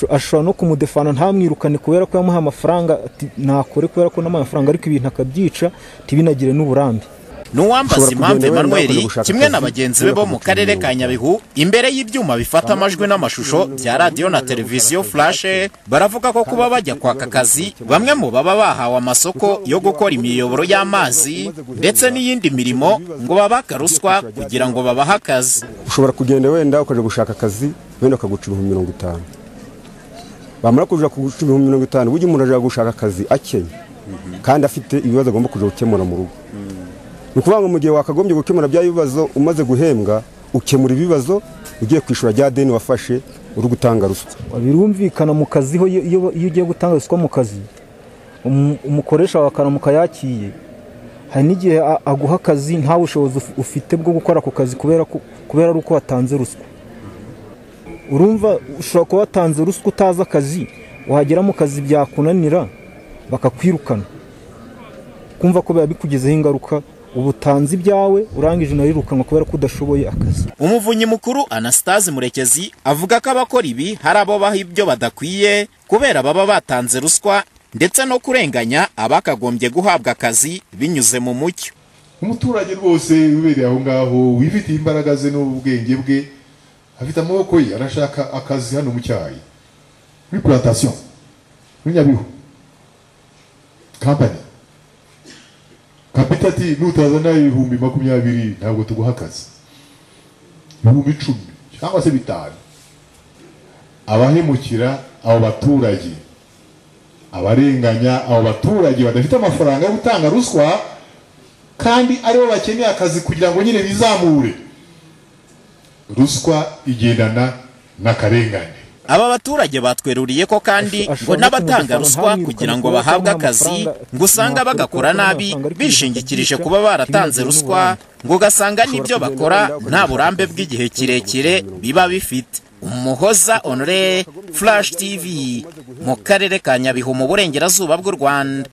ashobora no kumudefana ntamwirukane kubera ko yamuhaye amafaranga ati ntakore kubera ko n'amaye amafaranga ariko ibintu akabyica ntibinagire n'uburambe nuwambaza impamvu emanuel kimwe na bagenzi be bo mu karere ka nyabihu imbere y'ibyuma bifata amajwi n'amashusho bya radiyo na televiziyo furashe baravuga ko kuba bajya kwaka akazi bamwe mu baba bahawe amasoko yo gukora imiyoboro y'amazi ndetse n'iyindi mirimo ngo babaka ruswa kugira ngo babahe akazi ushobora kugenda wenda ukaje gushaka akazi wenda ukaguca ibihumbi mirongo itanu bamara kuja kuguca ibihumbi mirongo itanu burya umuntu aje gushaka akazi akennye kandi afite ibibazo agomba kuja gukemura mu rugo ni ukuvuga ngo mu gihe wakagombye gukemura bya bibazo umaze guhembwa ukemura ibibazo ugiye kwishyura bya deni wafashe uri gutanga ruswa birumvikana mu kazi ho iyo iyo ugiye gutanga ruswa mu kazi umu- umukoresha wawe akaramuka yakiye hari n'igihe a- aguha akazi nta bushobozi uf- ufite bwo gukora ako kazi kubera ko kubera ari uko watanze ruswa urumva ushobora kuba watanze ruswa utazi akazi wagera mu kazi byakunanira bakakwirukana kumva ko biba bikugizeho ingaruka uba utanze ibyawe urangije unarirukanwa kubera ko udashoboye akazi umuvunyi mukuru anastase murekezi avuga ko abakora ibi hari abo baha ibyo badakwiye kubera baba batanze ruswa ndetse no kurenganya abakagombye guhabwa akazi binyuze mu mucyo umuturage rwose ubereye aho ngaho wifitiye imbaraga ze n'ubwenge bwe afite amaboko ye arashaka akazi hano mu cyayi muri plantasiyo muri nyabihu kampani kapita ati nutazana ibihumbi makumyabiri ntabwo tuguha akazi ibihumbi icumi cyangwa se bitanu abahemukira abo baturage abarenganya abo baturage badafite amafaranga yo gutanga ruswa kandi aribo bakeneye akazi kugira ngo nyine bizamure ruswa igendana n'akarengane aba baturage batweruriye ko kandi Ashobora ngo no n'abatanga kumufana ruswa ntamwirukane kugira ngo kubera ko bahabwe nta akazi mafaranga ngo usanga nta bagakora mafaranga nabi ariko ibintu bishingikirije byica, kuba baratanze ntibinagire ruswa n'uburambe. ngo ugasanga n'ibyo kugenda wenda bakora ukajya nta gushaka burambe akazi, bw'igihe ushobora kirekire kugenda wenda biba bifite umuhoza onore flash tv mu karere ka nyabihu mu burengerazuba bw'u rwanda